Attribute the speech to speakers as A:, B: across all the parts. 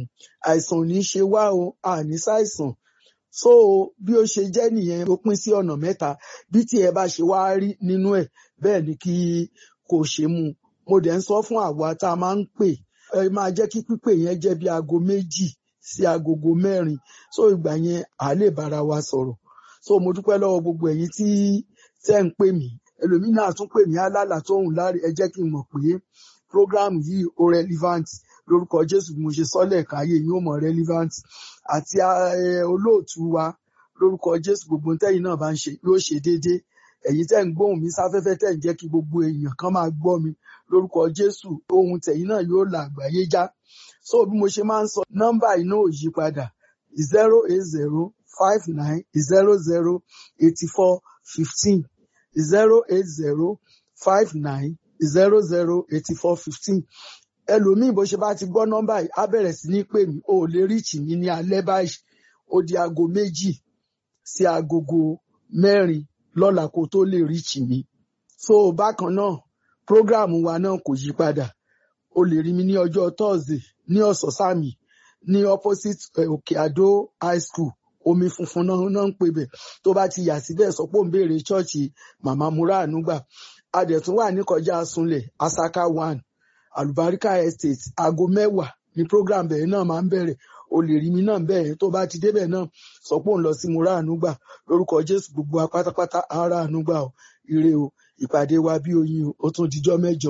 A: àìsàn ò ní ṣe wá o àní ṣàìsàn so bí ó ṣe jẹ́ nìyẹn ó pín sí ọ̀nà mẹ́ta bí tí ẹ bá ṣe wá rí nínú ẹ̀ bẹ́ẹ̀ ni kí kò ṣe mú mo dẹ̀ ń sọ fún àwa tá a máa ń pè ẹ máa jẹ́ kí pípè yẹn jẹ́ bí aago méjì sí agogo mẹ́rin so ìgbà yẹn à lè bára wa sọ̀rọ̀ so mo dúpẹ́ lọ́wọ́ gbogbo ẹ̀yin tí tẹ́ ń pè mí ẹlòmíín náà tún pè mí alálà tó ń láre ẹ jẹ́ kí n mọ̀ pé program yìí ó relevant lórúkọ Jésù bí mo ṣe sọ́lẹ̀ káyé yóò mọ̀ relevant àti olóòtú wa lórúkọ Jésù gbogbo tẹ́yin náà bá ń ṣe yóò ṣe déédéé ẹ̀yin tẹ́ ń gbóhùn mi sáfẹ́fẹ́ tẹ́ ń jẹ́ kí gbogbo èèyàn kan máa gbọ́ mi lórúkọ Jésù ohun tẹ̀yin náà yóò là àgbáyé já so bí mo ṣe máa ń sọ nọ́mbà iná ò yí padà zero eight zero five nine zero zero eighty four fifteen zero eight zero five nine zero zero eighty four fifteen ẹlòmíì bó ṣe bá ti gbọ́ nọ́mbà yìí á bẹ̀rẹ̀ sí ní pè mí o ò lè ríìchì mí ní alẹ́ báyìí ó di aago méjì sí agogo mẹ́rin lọ́la kó tó lè ríìchì mí so bákan náà prógráàmù wa náà kò yí padà o lè rí mi ní ọjọ́ thursday ní ọ̀sọ̀sàmì ní opposite òkè àdó high school omi funfun náà náà ń pè bẹ̀ tó bá ti yà síbẹ̀ sọ pé ó ń béèrè ṣọ́ọ̀ṣì màmá múra ànúgbà a dẹ̀ tún wà ní kọjá sunlẹ̀ asaka one alubarika estate aago mẹ́wàá ní program bẹ̀rẹ̀ náà máa ń bẹ̀rẹ̀ o lè rí mi náà bẹ́ẹ̀ tó bá ti débẹ̀ náà sọ pé òun lọ sí múra ànúgbà lórúkọ jésù gbogbo wa pátápátá ara ànúgbà o ire o ìpàdé wa bí oyin o ó tún dijọ́ mẹ́jọ.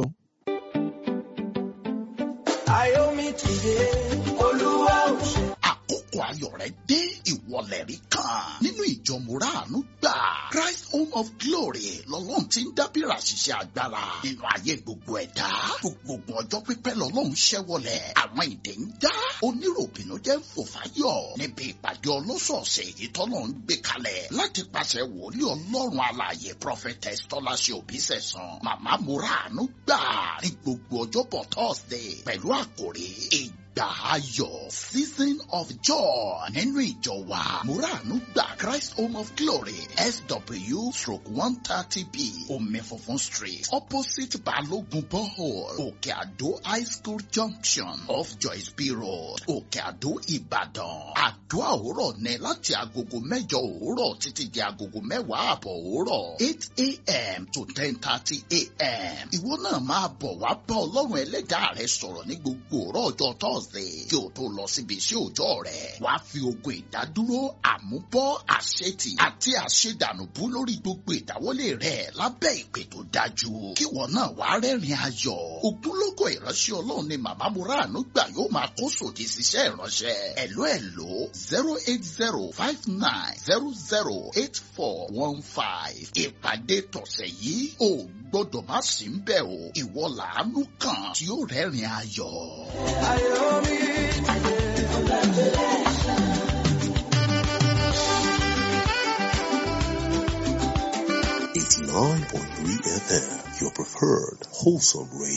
B: Ayomi tìde, Olúwa ò ṣe.
C: àkókò ayọ̀ rẹ̀ dé ìwọlẹ̀ rí kan nínú ìjọ mùràánú gbà Christ Home of Glory lọ́lọ́run ti ń dábìrà ṣiṣẹ́ agbára nínú ayé gbogbo ẹ̀dá gbogbo ọjọ́ pípẹ́ lọ́lọ́run ṣẹ́wọlẹ̀ àwọn ìdè ń dá oníròbìnú jẹ́ ń fò fáyọ̀ níbi ìpàdé ọlọ́sọ̀ọ̀sẹ̀ èyí tọ́lọ́run gbé kalẹ̀ láti pàṣẹ wòlíì ọlọ́run alààyè prophetess tọ́láṣẹ òbísẹ̀sán màmá mùràánú gbà ní gbogbo ọjọ́bọ̀ Thursday pẹ̀lú àkòrí ìgbà ayọ̀ season of joy nínú ìjọ wa muranu gba Christ Home of Glory SW stroke one thirty B omi funfun street opposite Balogun borehole Òkè Àdó high school junction off Joyce B road Òkè Àdó Ìbàdàn àdúrà òwúrọ̀ ní láti agogo mẹ́jọ òwúrọ̀ títí di agogo mẹ́wàá àbọ̀ òwúrọ̀ eight a.m. to ten thirty a.m. ìwọ náà máa bọ̀ wá bá ọlọ́run ẹlẹ́dàá rẹ sọ̀rọ̀ ní gbogbo òwúrọ̀ ọjọ́ Thursday kí o tó lọ síbi iṣẹ́ òòjọ́ rẹ̀ wàá fi ogun ìdádúró àmúbọ́ àṣetì àti àṣedànùbú lórí gbogbo ìdáwọ́lé rẹ̀ lábẹ́ ìpè tó dájú kí wọn náà wàá rẹ́rìn ayọ̀ ogunlọ́gọ̀ ìránṣẹ́ ọlọ́run ni màmá Mùràánú gbà yóò máa kó sòdì síṣẹ́ ìránṣẹ́ ẹ̀ló ẹ̀ló zero eight zero five nine zero zero eight four one five ìpàdé tọ̀sẹ̀ yìí ò gbọ́dọ̀ má sí ń bẹ̀ o ìwọ làánú kan tí ó rẹ́rìn ayọ̀.
B: Ayomi tìde.
D: Eighty nine point three FM, your preferred wholesome radio.